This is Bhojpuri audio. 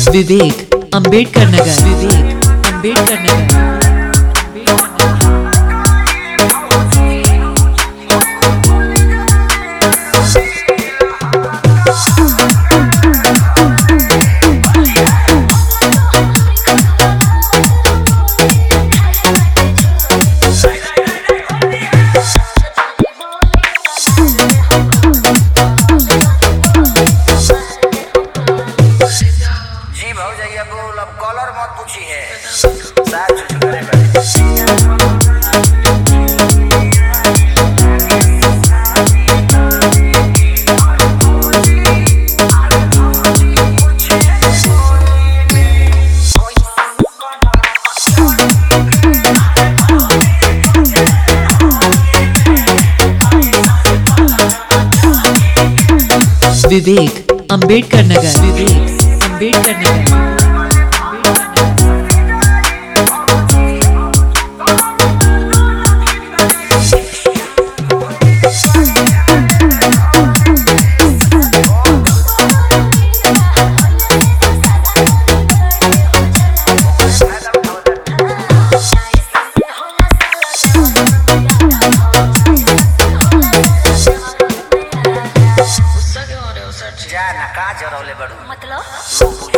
विवेक अंबेडकर नगर विवेक अंबेडकर नगर जी भौजैया बोल अब कॉलर मत पूछी है साथ छुछ करे बड़े विवेक अंबेडकर नगर विवेक अंबेडकर नगर जा ना का जरौले बड़ू मतलब लोग